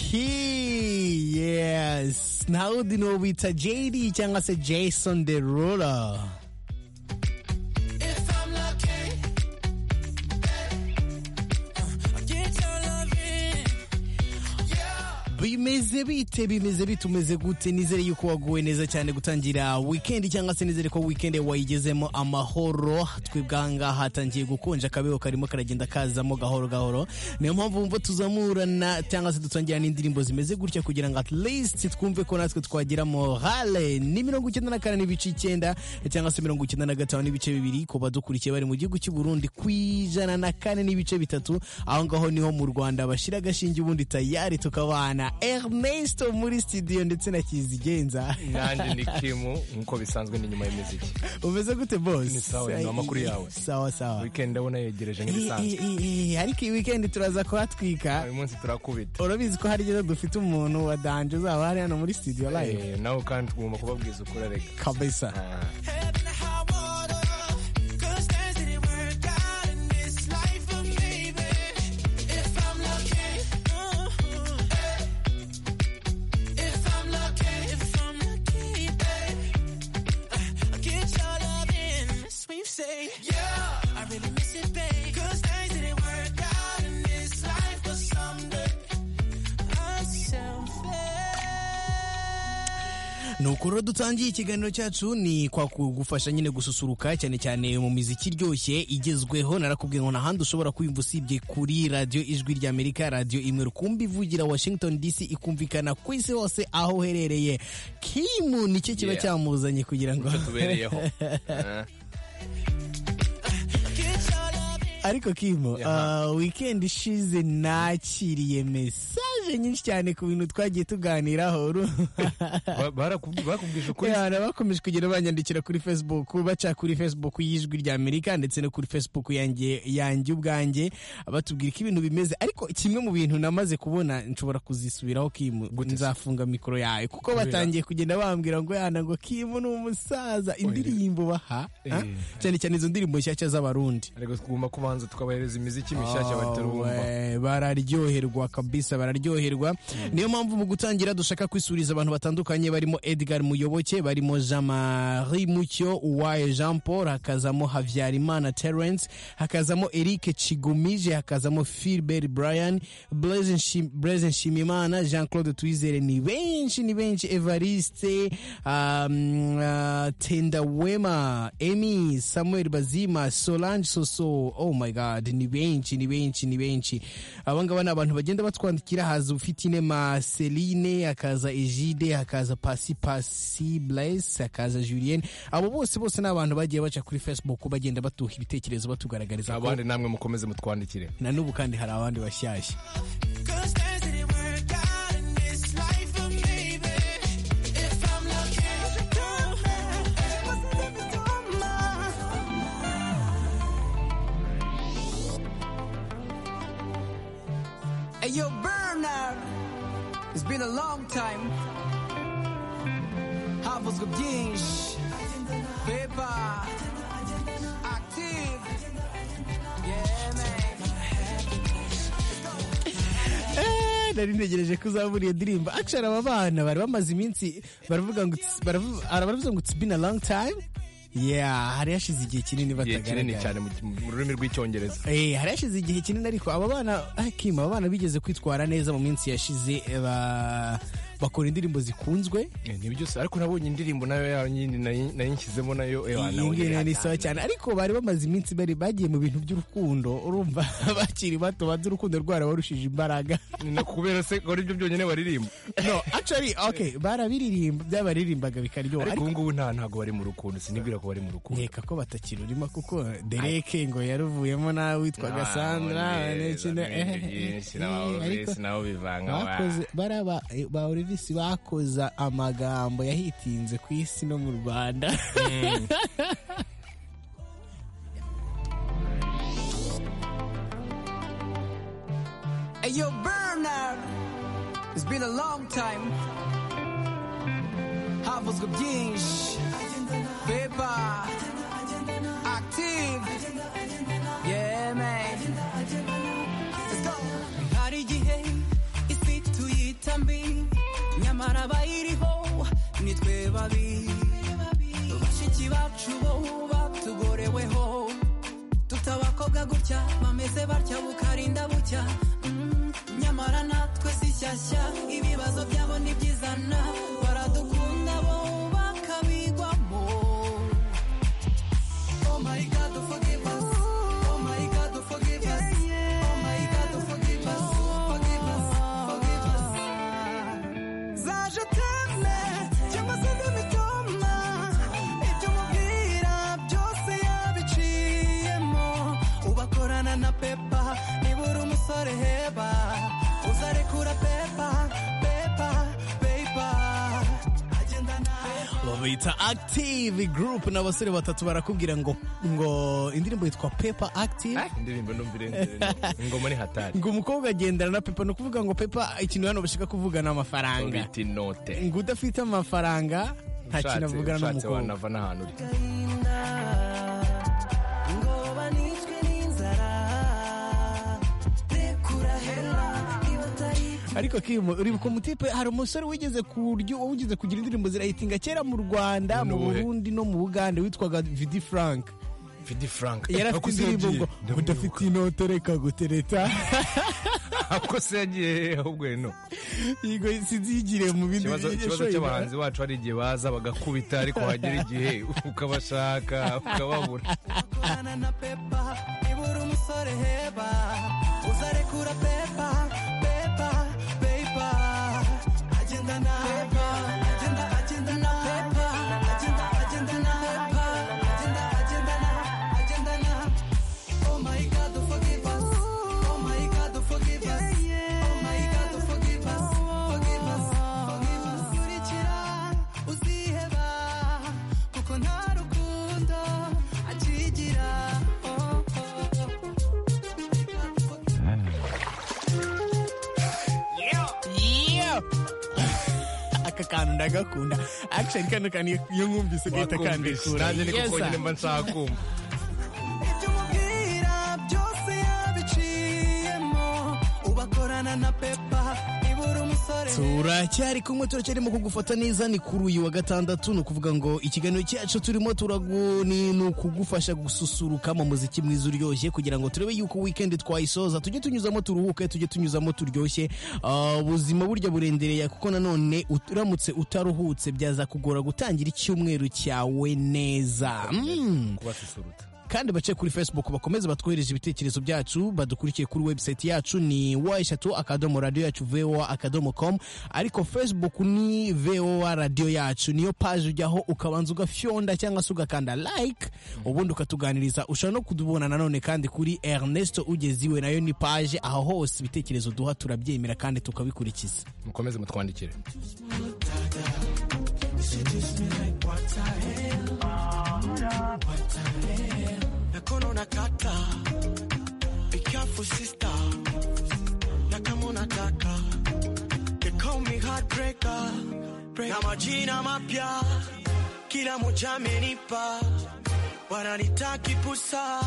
Unlucky. Yes. Narudi n'uwita JD cyangwa se Jason Derulo. bimeze bite bimeze bite umeze gute nizere yuko waguwe neza cyane gutangira wikendi cyangwa se nizere ko wikendi wayigezemo amahoro twebwe ahangaha hatangiye gukonja akabeho karimo karagenda kazamo gahoro gahoro niyo mpamvu wumva tuzamurana cyangwa se dutangira n'indirimbo zimeze gutya kugira ngo at least twumve ko natwe twagira morale ni mirongo icyenda na kane n'ibice icyenda cyangwa se mirongo icyenda na gatanu n'ibice bibiri ku badukurikiye bari mu gihugu cy'u Burundi ku ijana na kane n'ibice bitatu aho ngaho niho mu Rwanda bashyira agashinge ubundi tayari tukabana Ernesto muri studio ndetse na Kizigenza. nanjye ni kimu nk'uko bisanzwe ni nyuma y'imiziki Umeze gute boss? Ni sawa, ni amakuru yawe. Sawa sawa. weekend ndabona yegereje Eh, nk'ibisanzwe eh, eh, Ariko iyi weekend turaza kuhatwika. uyu munsi turakubita Urabizi ko hari rero dufite umuntu wa danje uzaba hari hano muri studio live. Eh, nawe kandi tugomba kubabwiza ukuri arega Kabisa. Ah, Head in the high water, good times didn't work out in this life, but maybe if I'm lucky, if I'm lucky, if I'm lucky, I get your love in a sweepstakes. Yeah, I really miss it, babe. Good times didn't work out in this life, but someday I'm selfish. ni uku rero dutangiye ikiganiro cyacu ni kwa kugufasha nyine gususuruka cyane cyane mu miziki iryoshye igezweho narakubwiye ngo nahandi ushobora kuyumva usibye kuri radiyo ijwi rya amerika radiyo imwe rukumbi ivugira washington dc ikumvikana ku isi hose aho uherereye kimu nicyo kiba Yeah. cyamuzanye kugira ngo tubereyeho Ah, Get your love in. ariko kimo Yeah. uh, weekend ishize nakiriye mesaje nyinshi cyane ku bintu twagiye tuganiraho uru- ba- barakubwi- barakubwije ukuri Yeah, na bakomeje kugenda banyandikira kuri facebook baca kuri facebook y'ijwi rya amerika ndetse no kuri facebook yanjye yanjye ubwanjye batubwira ko ibintu bimeze ariko kimwe mu bintu namaze kubona nshobora kuzisubiraho kimu nzafunga mikoro yawe kuko Kubera- batangiye kugenda bambwira ngo yana ngo kimu ni umusaza indirimbo baha ah, Eh. cyane cyane izo ndirimbo nshyashya z'abarundi ariko tugomba kubanza tukabahereza imiziki mishyashya batarumva Oh, we, bararyoherwa kabisa bararyoherwa niyo mpamvu mu gutangira dushaka kwisuriza abantu batandukanye barimo edgar muyoboke barimo jean marie mucyo uwaye jean paul hakazamo habyarimana terence hakazamo eric kigumije hakazamo philbert brian blaise Nshim- Blaise nshimimana jean claude twizere ni benshi ni benshi evariste um, uh, tendawema emy samuel bazima solange soso oh my god ni benshi ni benshi ni benshi abangaba ni abantu bagenda batwandikira haza ufite inema celine hakaza egide hakaza pasi pasi blaise hakaza julienne abo bose bose ni abantu bagiye baca kuri facebook bagenda batuha ibitekerezo batugaragariza ko abandi namwe mukomeze mutwandikire na n'ubu kandi hari abandi bashyashya Cause things didn't work out in this life, but maybe if I'm lucky, Hey, yo, Bernard! It's been a long time. Havuzwe byinshi. Pepa. Active. Yeah, man. Eh, nari ntegereje ko uzabura iyo ndirimbo akishara aba bana bari bamaze iminsi baravuga ngo it's- baravu- ara- baravuga ngo it's been a long time yeah hari hashize igihe kinini igihe kinini batagaragara cyane mu mu rurimi rw'icyongereza Eh, hari hashize igihe kinini ariko aba bana ah, Kim, aba bana bigeze kwitwara neza mu minsi yashize eh, ba- bakora indirimbo zikunzwe Eh, ni byose ariko nabonye indirimbo nayo yanyine nayishyizemo nayo eh, iyi nawe ngiyi ni sawa yatanga. cyane ariko bari bamaze iminsi bari bagiye mu bintu by'urukundo urumva bakiri bato banze urukundo rwarabarushije imbaraga Ni na kubera se ko aribyo byonyine baririmba no actually okay barabiririmba byabaririmbaga bikaryoha ariko ubu ngubu nta ntabwo bari mu rukundo sinibwira ko bari mu rukundo nkeka ko batakirurimo kuko dereke ngo yaruvuyemo nawe witwaga sandra n'ikindi- eh, eh, eh, ariko bakoze bariya ba- eh, ba olivisi bakoza amagambo yahitinze ku isi no mu rwanda Hey, yo, Bernard! It's been a long time. Havuzwe byinshi. Pepa. Active. Yeah, man. Let's go. Hari igihe gutya bameze batya bukarinda bucya Mm, nyamara natwe si shyashya ibibazo byabo ntibyizana baradukunda bo bakabigwamo oh my god forgive us oh my god forgive us oh my god forgive us forgive us forgive us zaje teme cyangwa se n'ibitoma ibyo umubwira byose yabiciyemo ubakorana na pepa niba uri umusore heba uzarekura pepa pepa pepa agendana babita active group ni abasore batatu barakubwira ngo ngo indirimbo yitwa pepa active indirimbo ndumva irenze ingoma ni hatari ngo umukobwa agendana na pepa ni ukuvuga ngo pepa ikintu hano bashaka kuvuga ni amafaranga bita inote ngo udafite amafaranga nta kintu ushatse avugana ushatse n'umukobwa wanava n'ahantu uri agahinda ngo banicwe n'inzara rekura hera niba atari ariko kimo uribuka umutipe hari umusore wigeze kuryo wigeze kugira indirimbo zirayitinga kera mu rwanda mu N'ubuhe? burundi no mu bugande witwaga vidi frank vidi frank yari afite indirimbo ngo udafite inote reka gutereta ako se yagiye he? ahubwo no yego sinzigire mu bindi ikibazo ikibazo yashoye- cy'abahanzi bacu hari igihe baza bagakubita ariko hagera igihe ukabashaka ukababura Kurana na pepa ibura umusore heba uzarekura pepa pepa pepa agenda na pepa agenda agenda na pepa agenda agenda na pepa agenda agenda na agenda na oh my god forgive us oh my god forgive us oh my god forgive us forgive us forgive us kurikira uziheba kuko nta rukundo akigira oh, oh, oh. Yo! aka kantu ndagakunda akishoni kano kantu iyo- iyo nkumvise ugahita Bakumvise. kandekura nanjye niko Yes, sir. konyine mba nshaka kumva ibyo umubwira byose yabiciyemo ubakorana na pepa ibura umusore turacyari kumwe turacyarimo kugufata neza ni kuri uyu wa gatandatu ni ukuvuga ngo ikiganiro cyacu turimo turagu ni ni ukugufasha gususuruka mu muziki mwiza uryoshye kugira ngo turebe yuko weekend twayisoza tujye tunyuzamo turuhuke tujye tunyuzamo turyoshye Ah, ubuzima burya burendereye kuko nanone ut- uramutse utaruhutse byaza kugora gutangira icyumweru cyawe neza Mm. kubasusurutsa kandi bace kuri facebook bakomeze batwohereze ibitekerezo byacu badukurikiye kuri website yacu ni wa eshatu akadomo radiyo yacu voa akadomo com ariko facebook ni voa radiyo yacu niyo paje ujyaho ukabanza ugafyonda cyangwa se ugakanda like ubundi ukatuganiriza ushobora no kudubona nanone kandi kuri ernesto ugeze iwe nayo ni paje aho hose ibitekerezo duha turabyemera kandi tukabikurikiza mukomeze mutwandikire Nakono nakata. Be careful, sister. Nakamo nataka. They call me heartbreaker. Break. Na majina mapya. Kila moja amenipa. Wananitaki pusa.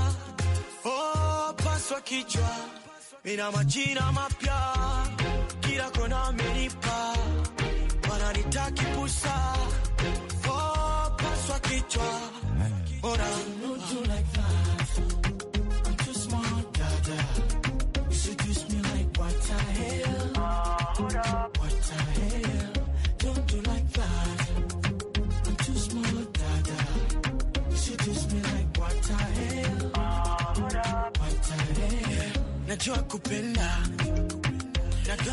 Oh, paswa kichwa. Nina majina mapya. Kila kona amenipa. Wananitaki pusa. Oh, paswa kichwa. Bora. najua kupenda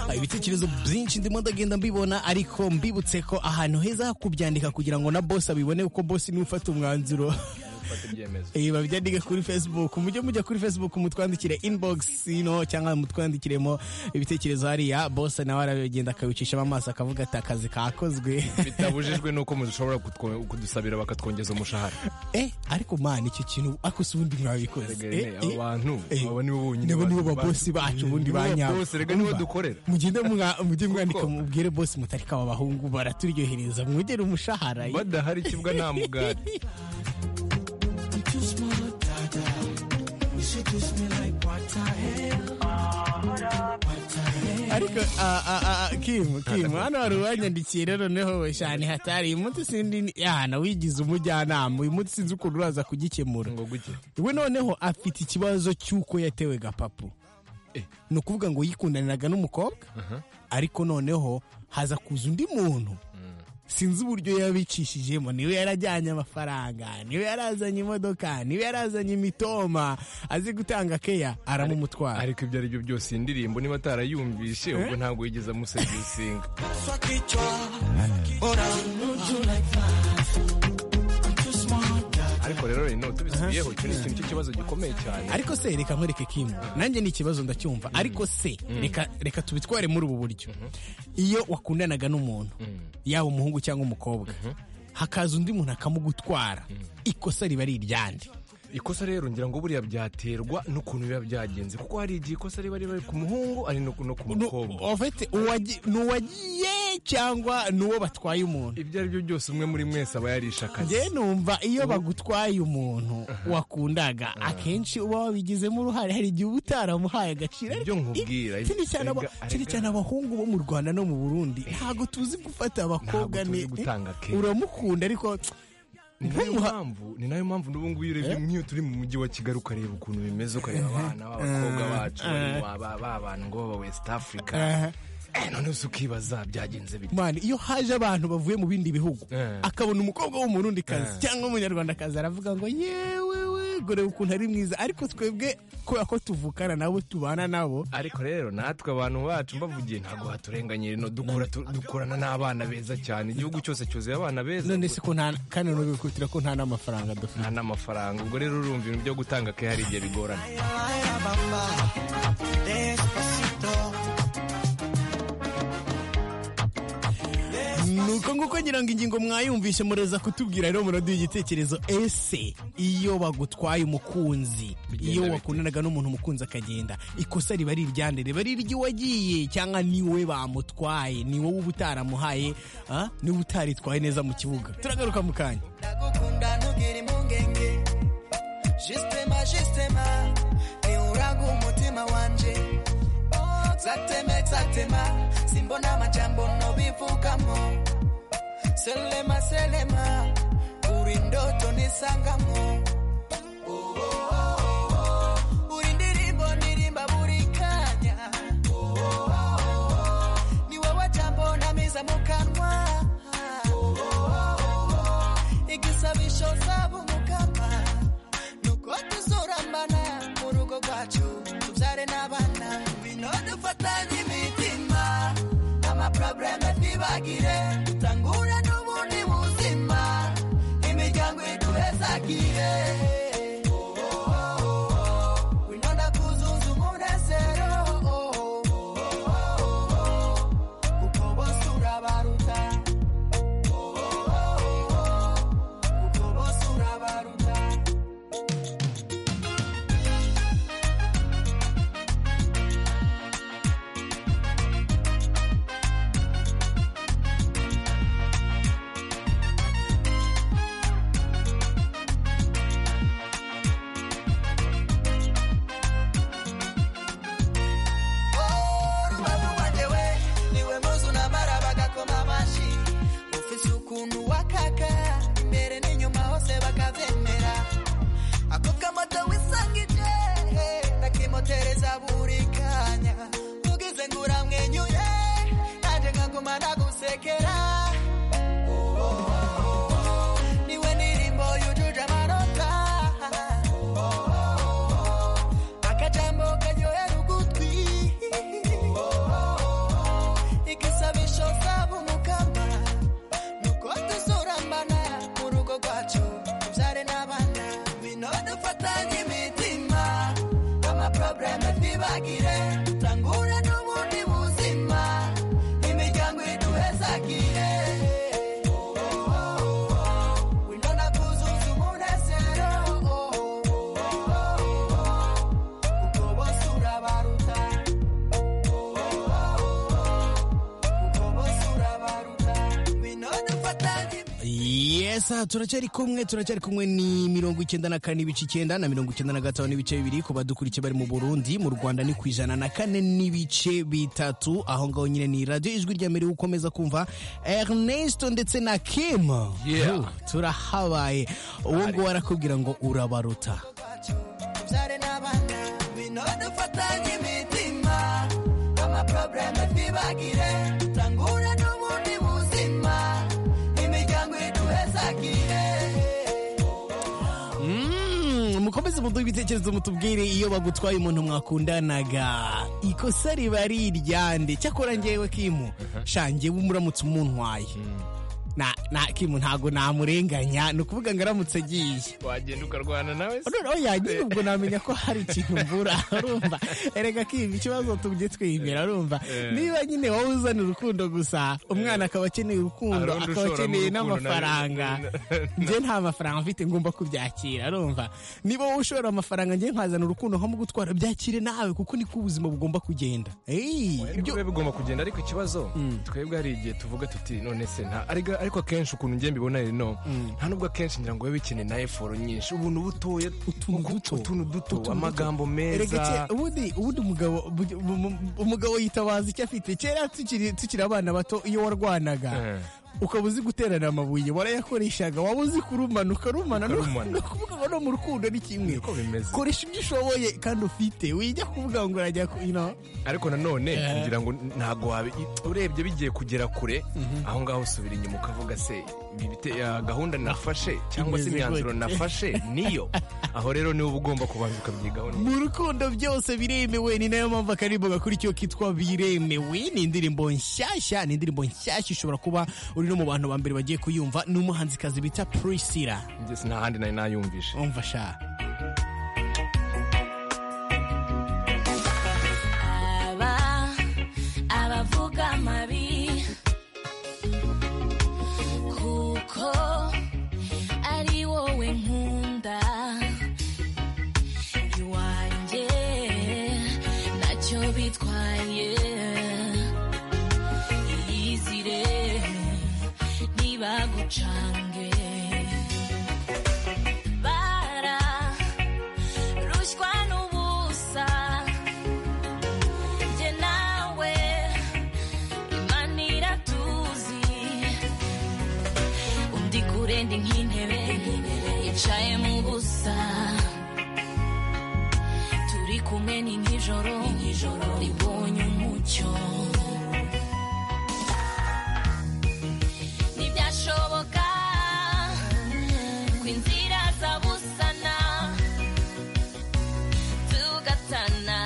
Ah, ibitekerezo byinshi ndimo ndagenda mbibona ariko mbibutse ko ahantu heza ho kubyandika kugira ngo na bosi abibone kuko bosi niwe ufata umwanzuro fata ibyemezo Eh, babyandike kuri facebook mujye mujya kuri facebook mutwandikire inbox ino cyangwa mutwandikiremo ibitekerezo hariya bosi nawe arabigenda akabicishamo amaso akavuga ati akazi kakozwe bitabujijwe nuko mushobora kutwo- kudusabira bakatwongeza umushahara eh ariko man icyo kintu ako si ubundi mwabikoze Rega, abo bantu, abo nibo bonyine nibo nibo bantu babosi bacu ubundi Nibo ba nyabo babosi, rega nibo dukorera. mugende mwa- mujye mwandika Kuko- mubwire bosi mutarika aba bahungu baraturyohereza mwongere umushahara badahari ikibwa nta mugati ariko ah, ah, ah, kimu kimu hano hari uwanyandikiye rero noneho cyane hatari uyu munsi sindi yana wigize umujyanama uyu munsi sinzi ukuntu uraza kugikemura ngo guke we noneho afite ikibazo cy'uko yatewe gapapu Eh. ni ukuvuga ngo yikundaniraga n'umukobwa ariko noneho haza kuza undi muntu sinzi uburyo yabicishijemo niwe yarajyanye amafaranga niwe yarazanye imodoka niwe yarazanye imitoma azi gutanga keya aramumutwara ariko ibyo ari byo byose iyi ndirimbo niba atarayumvishe ubwo ntabwo yigeze amusevisinga Swa kichwa Unanijua like that I'm too smart ariko rero rino tubisubiyeho icyo ni ikintu cy'ikibazo gikomeye cyane ariko se reka nkwereke kimu nanjye ni ikibazo ndacyumva ariko se reka reka tubitware muri ubu buryo iyo wakundanaga n'umuntu yaba umuhungu cyangwa umukobwa hakaza undi muntu akamugutwara ikosa riba ari iryande ikosa rero ngira ngo buriya byaterwa n'ukuntu biba byagenze kuko hari igihe ikosa riba riba ku muhungu ari no ku no ku Nu- mukobwa en fait, uwagi- ni uwagiye cyangwa ni uwo batwaye umuntu ibyo ari byo byose umwe muri mwese aba yarishakaje njye numva iyo bagutwaye umuntu wakundaga akenshi uba wabigizemo uruhare hari igihe uba utaramuhaye agaciro Ibyo nkubwira, Ikindi cyane aba- erega- ikindi cyane abahungu bo mu rwanda no mu burundi ntabwo tuzi gufata abakobwa Ntabwo tuzi ne- gutanga care. uramukunda ariko ni nayo Ntumuha- mpamvu ni nayo mpamvu n'ubu ngubu urebye nk'iyo turi mu mujyi wa kigali ukareba ukuntu bimeze ukareba abana b'abakobwa bacu bari wa- ba- ba bantu ngo baba west africa Eh. Eh, none se ukibaza byagenze bite man iyo haje abantu bavuye mu bindi bihugu Eh. akabona umukobwa w'umurundi kazi cyangwa umunyarwandakazi aravuga ngo yewewe gore ukuntu ari mwiza ariko twebwe kubera ko tuvukana nabo tubana nabo ariko rero natwe abantu bacu mbavugiye ntabwo haturenganye rino dukura tu- dukurana n'abana beza cyane igihugu cyose cyuzuye abana beza none se ko nta kandi nubikubitira ko nta n'amafaranga dufite nta n'amafaranga ubwo rero urumva ibintu byo gutanga ke hari igihe bigorana Baila bamba Despacito nuko nguko ngira ngo ingingo mwayumvishe mureza kutubwira rero muraduha igitekerezo ese iyo bagutwaye umukunzi Bigenda iyo bite? wakundanaga n'umuntu umukunzi akagenda ikosa riba ari iryande riba ari iry'uwagiye cyangwa niwe bamutwaye ni wowe uba utaramuhaye ah, niwe utaritwaye neza mu kibuga turagaruka mu kanya Ndagukunda ntugiri mungenge Jistema jistema Euragu umutima wanje Zatema zatema Simbona majambo nobivugamo Selema selema Uri ndoto nisangamo Oh, oh, oh, oh. Uri ndirimbo ndirimba buri kanya Oh, oh, oh, oh. Ni wowe jambo namiza mu kanwa Oh, oh, oh, oh igisabisho zaba umukama nuko tuzurambana mu rugo rwacu tubyare n'abana bino dufatanye imitima amaprobleme ntibagire dutangura n'ubundi buzima imiryango iduhezagire Oh, oh, oh, oh. wino ndakuzuza umunezero Oh, oh, oh, oh, oh. kuko bose urabaruta kuko bose urabaruta rubavu rwanjyewe niwe muzu namara bagakoma amashyi ufise ukuntu wakaka imbere n'inyuma hose bakabyemera ako kamoto wisangije ndakimotereza buri kanya ugize ngo uramwenyure nanjye nkaguma nagusekera Oh, oh, oh, oh. niwe ndirimbo yujuje amanota Oh, oh, oh, oh. akajambo karyohera ugutwi igisabisho zaba umukama nuko tuzurambana mu rugo rwacu tubyare n'abana bino dufatanye imitima amaprobleme ntibagire dutangura n'ubundi buzima imiryango iduhezagire Oh, oh, oh, oh. wino nakuzuza umunezero Oh, oh, oh, oh, oh. kuko bose urabaruta Yes neza turacyari kumwe turacyari kumwe ni mirongo icyenda na kane n'ibice icyenda na mirongo icyenda na gatanu n'ibice bibiri ku badukurikiye bari mu burundi mu rwanda ni ku ijana na kane n'ibice bitatu aho ngaho nyine ni radiyo ijwi rya mbere ukomeza kumva ernesto ndetse na kim Yeah. Yo, turahabaye uwo nguwo arakubwira ngo urabaruta kwacu tubyare n'abana bino dufatanye imitima amaporogaramu twibagire tangura n'ubundi buzima imiryango iduhezagire Mm, mukomeze muduhe ibitekerezo mutubwire iyo bagutwaye umuntu mwakundanaga ikosa riba ari iryande cyakora ngewe kimu shange umuramutse umuntwaye na, na kimu ntago namurenganya ni ukuvuga ngo aramutse agiye wagenda ukarwana nawe se noneho yagira ubwo namenya ko hari ikintu mvura urumva erega kimu ikibazo tujye twibera urumva Eh. niba nyine wowe uzana urukundo gusa umwana akaba akeneye urukundo Harundi akaba ushoramo akeneye urukundo na- n'amafaranga njye nta mafaranga mfite ngomba kubyakira arumva niba wowe ushora amafaranga njye nkazana urukundo nko mu gutwara byakire nawe kuko niko ubuzima bugomba kugenda Ey, ibyo biba bigomba kugenda ariko ikibazo twebwe hari igihe tuvuga tuti none se nta ariko ariko akenshi ukuntu njye mbibona rero no nta nubwo akenshi ngira ngo bibe bikeneye na eforo nyinshi ubuntu butoya Utuntu uku- duto. utuntu Utuntu duto amagambo Erega meza ke- ubundi ubundi umugabo bu- bu- bu- umugabo yitabaza icyo afite kera tukiri tukiri abana bato iyo warwanaga Eh. ukaba uzi guterana amabuye warayakoreshaga waba uzi kurumana ukarumana no Ukarumana. no kuvuga ngo no mu rukundo ni kimwe Niko bimeze. koresha ibyo ushoboye kandi ufite wijya kuvuga ngo urajya ku- you know. ariko nanone ngira ngo ntabwo wabi urebye bigiye kugera kure aho ngaho usubira inyuma ukavuga se ibi bite- ya gahunda nafashe cyangwa se Imeze imyanzuro gute? nafashe niyo aho rero niwe uba ugomba kubanza ukabyigaho neza. mu rukundo byose biremewe ni nayo mpamvu akaririmbo gakora icyo kitwa biremewe ni indirimbo nshyashya ni indirimbo nshyashya ushobora kuba uri no mu bantu ba mbere bagiye kuyumva ni umuhanzikazi bita prisila Njye si nta handi nari nayumvishe umva sha aba abavuga amabi kuko ari wowe nkunda iwanjye ntacyo bitwaye iyizire ntibagucange bararushywa n'ubusa njye nawe imana iratuzi undi kure ndi nk'intebe yicaye mu busa turi kumwe ni nk'ijoro ribonye umucyo ntibyashoboka ko inzira zabusana tugatana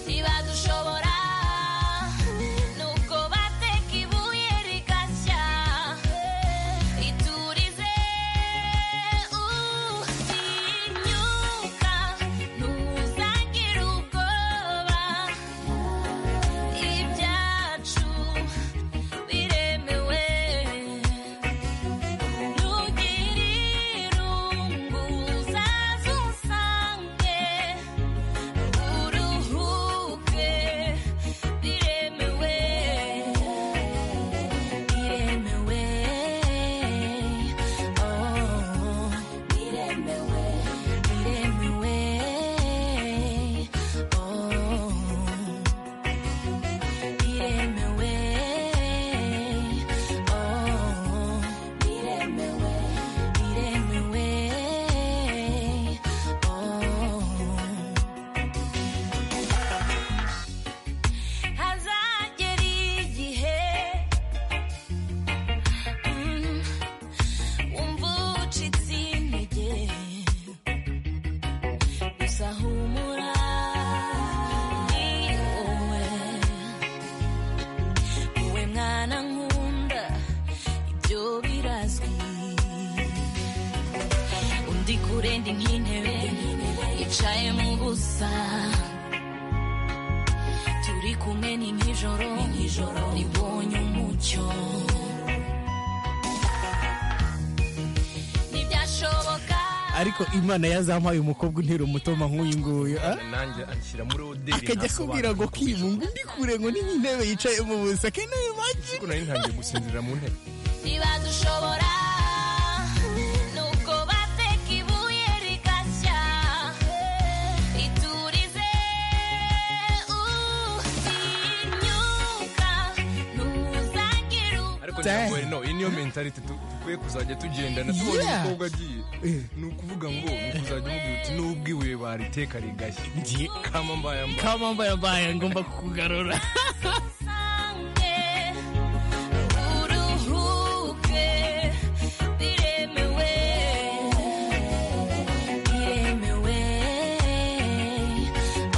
niba dushobora nuko bateka ibuye rigashya iturize utinyuka ntuzagire ubwoba ibyacu biremewe ntugire irungu uzaze usange uruhuke biremewe biremewe oh biremewe biremewe oh biremewe oh biremewe biremewe oh hazagera igihe mm, wumva ucitse intege gusa humura ni wowe wowe mwana nkunda ibyo birazwi undi kure ndi nk'intebe yicaye mu busa turi kumwe ni nk'ijoro nk'ijoro ribonye umucyo ntibyashoboka ariko imana yazampaye umukobwa untera umutoma nk'uyu nguyu ah? nanjye anshyira muri oderi akajya akubwira ngo kimu ngo undi kure ngo ni nk'intebe yicaye mu busa ke nayo imana kuko nari ntangiye gusinzira mu ntebe ntibaze ushobora n'ubwo bateka ibuye rigashya iturize utinyuka ntuzagire ariko Damn. ntabwo no iyi niyo mentality tu- dukwiye kuzajya tugendana tubonye Yeah. umukobwa agiye ni ukuvuga ngo ni ukuzajya umubwira uti n'ubwo ibuye bariteka rigashya kama mbaya mba kama mbaye mbaye ngomba kukugarura usange uruhuke biremewe biremewe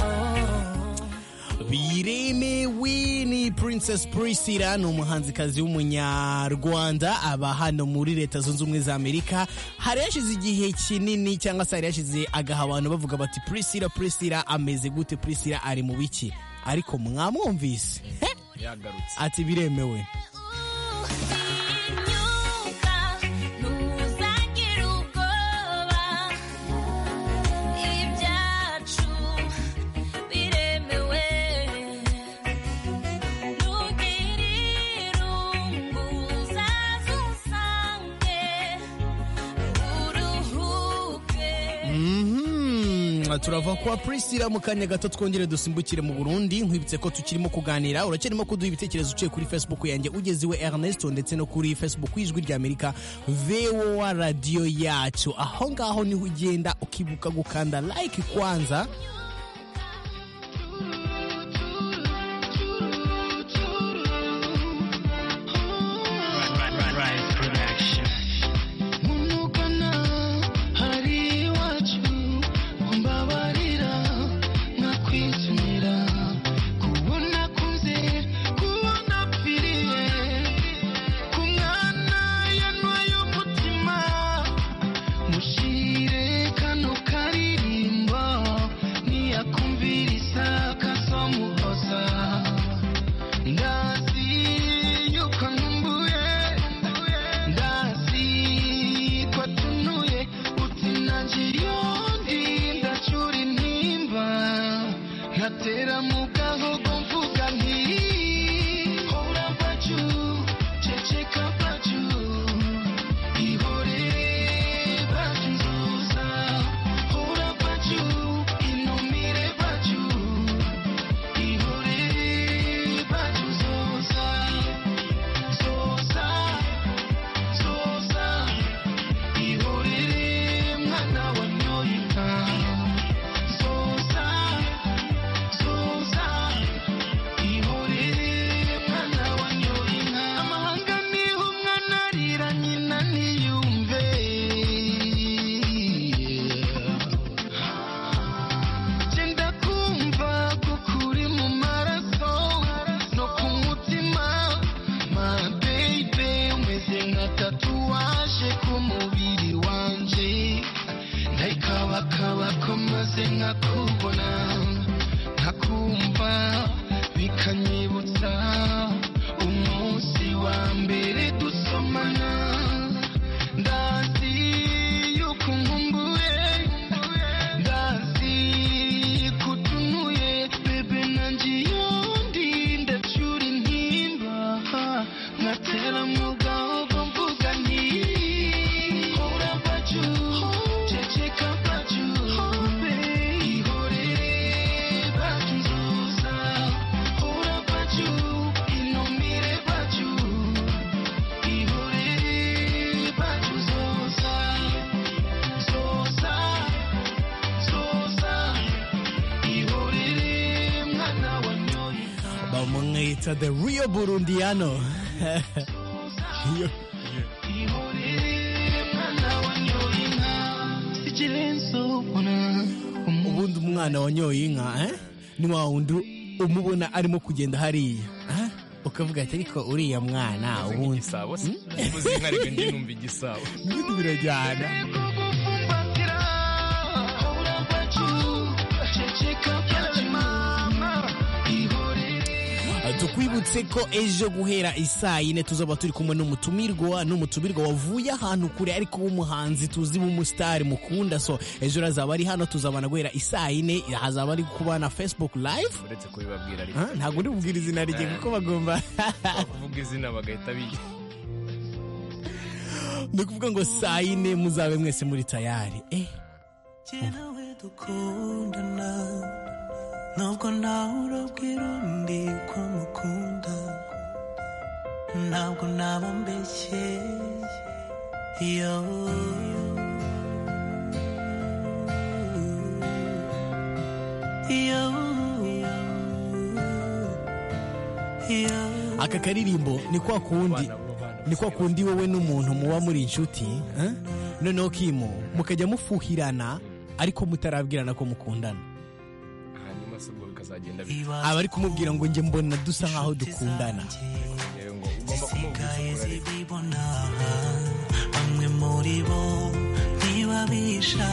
oh biremewe ni princess priscilla ni umuhanzikazi w'umunyarwanda aba hano muri leta zunze ubumwe za amerika hari yashize igihe kinini cyangwa se hari yashize agaha abantu bavuga bati priscilla priscilla ameze gute priscilla ari mu biki ariko mwamwumvise He! yagarutse ati biremewe utinyuka ntuzagire ubwoba ibyacu biremewe ntugire irungu uzaze usange uruhuke Mhm, turava kwa priscilla mu kanya gato twongere dusimbukire mu burundi nkwibutse ko tukirimo kuganira uracyarimo kuduha ibitekerezo uciye kuri facebook yanjye ugeze iwe ernesto ndetse no kuri facebook y'ijwi rya amerika voa radiyo yacu aho ngaho niho ugenda ukibuka gukanda like kwanza Munukana hari iwacu umbabarira nakwisunira kubona kuze kubona pfiriye ku mwana yanwaye umutima mushire kano karirimbo niyakumvira isaka zo muhoza ndasi yuko nkumbuye ndasi ko tunuye uti nanjye yundi ndacura intimba nkatera mu gahogo mvuga nti hora baju ceceka baju ihore baju nzuza hora baju inumire baju ihore bacu zoza zoza zoza ihorere mwana wa nyoyinka zoza zoza ihorere mwana wa nyoyinka amahanga niho umwana arira nyina ntiyumve genda kumva ko kuri mu maraso no ku mutima ma baby umeze nka tatuwaje ku mubiri wanje ndayikabakaba ko maze nkakubona nkakumva bikanyibutsa umunsi wa mbere dusomana ndazi yuko nkumbuye ndazi kutunuye bebe nanjye yundi ndacura intimba nkatera mu gahogo mvuga nti hora baju ceceka baju ihorere baju nzoza hora baju inumire baju ihorere baju zoza zoza bamwita the real burundiano Yo. ubundi umwana wanyoye inka eh? ni wa wundi umubona arimo kugenda hariya eh? ukavuga ati ariko uriya mwana ubundi igisabo se uvuze inka reka njye numva igisabo ibindi birajyana Ceceka, mama, ihorere Uh, tukwibutse ko ejo guhera isaa yine tuzaba turi kumwe n'umutumirwa n'umutumirwa wavuye ahantu kure ariko w'umuhanzi tuzi w'umusitari mukunda so ejo azaba ari hano tuzabana guhera isaa yine hazaba ari kuba na facebook live uretse kubibabwira ariko Ah, ntabwo uri bubwire izina rye kuko bagomba kuvuga izina bagahita bigira ni ukuvuga ngo saa yine muzabe mwese muri tayari eh njyewe dukundana ntabwo nawe urabwira undi ko mukunda ntabwo naba mbeshyeye yo yo yo aka karirimbo ni kwa kundi ni kwa kundi wowe n'umuntu muba muri inshuti eh? noneho kimo mukajya mufuhirana ariko mutarabwirana ko mukundana hanyuma se ubwo bikazagenda bityo aba ari kumubwira ngo njye mbona dusa nk'aho dukundana rero ngo ugomba kumubwira ukuri Guys, ariko zibibona bamwe muri bo ntibabisha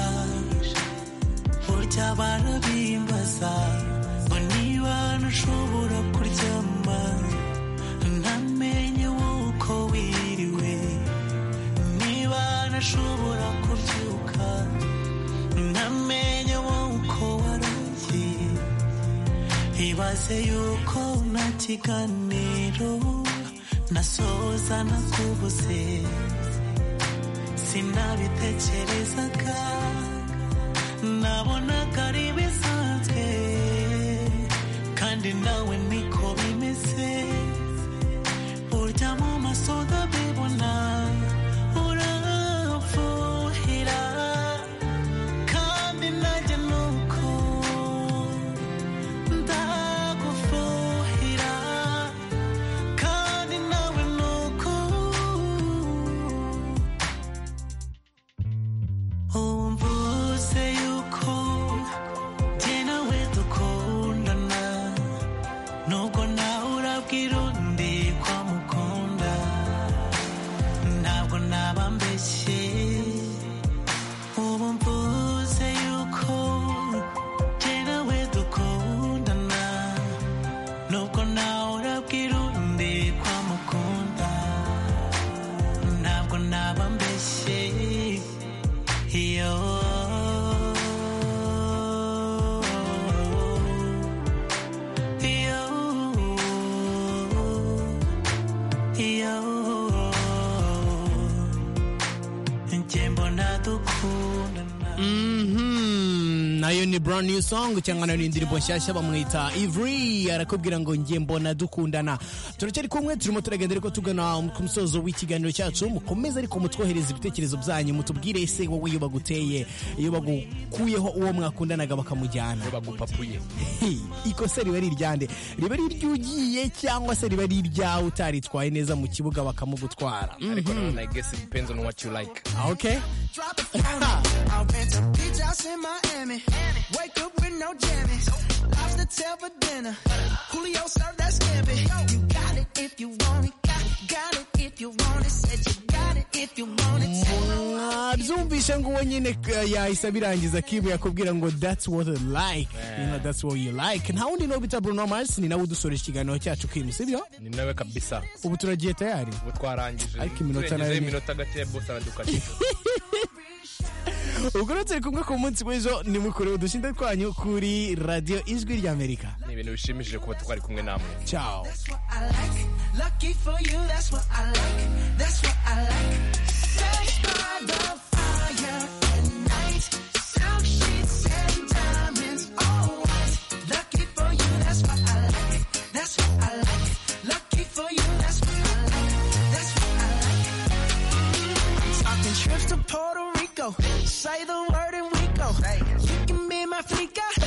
burya barabimbaza ngo niba ntushobora kuryama ntamenye wuko wiriwe niba ntashobora kubyuka ntamenye wuko waragiye ibaze yuko nta kiganiro nasoza nakubuze sinabitekerezaga nabonaga ari bisanzwe kandi nawe niko bimeze burya mu maso ndabibona uramfuhira kandi nanjye nuko ndagufuhira kandi nawe nuko umvuze yuko jye nawe dukundana nubwo nawe urabwira undi ko amukunda ntabwo naba mbeshye ubu mvuze yuko jye nawe dukundana nubwo nawe urabwira undi ko amukunda ntabwo naba mbeshye iyo iyo iyo njye mbona dukundana Mhm, nayo ni brand new song cyangwa nayo ni indirimbo nshyashya bamwita Ivry arakubwira ngo njye mbona dukundana turacyari kumwe turimo turagenda ariko tugana ku musozo w'ikiganiro cyacu mukomeze ariko mutwohereza ibitekerezo byanyu mutubwire ese wowe iyo baguteye iyo bagukuyeho uwo mwakundanaga bakamujyana bagupapuye Hey, ikosa riba ari iryande riba ari iry'ugiye cyangwa se riba ari iryawe utaritwaye neza mu kibuga bakamugutwara mm. ariko nanone i guess it depends on what you like okay drop it for me. I'll rent a beach house in Miami. Wake up with no jammies. Lobster tail for dinner. Julio served that scampi. You got it if you want it. Got, got it if you want it. Said you got it if you want it. mwabyumvishe ngo uwo nyine eh, yahise abirangiza kibu yakubwira ngo that's what I like you know that's what you like nta wundi no bita Bruno Mars ni nawe udusoresha ikiganiro cyacu kimu sibyo ni nawe kabisa ubu turagiye tayari ubu twarangije Ariko iminota turengejeho nayo ni- iminota gake bose aradukatira ubwo rero turi kumwe ku munsi w'ejo nimukure udushinda twanyu kuri radiyo ijwi ry'amerika ni ibintu bishimishije kuba twari kumwe namwe ciao That's what I like. Lucky for you, that's what I like. That's what I like. Sat by the fire at night. Silk sheets and diamonds, all white. Lucky for you, that's what I like. That's what I like. Lucky for you, that's what I like. That's what I like. I'm talking trips to Puerto Rico. Say the word and we go. You can be my flica.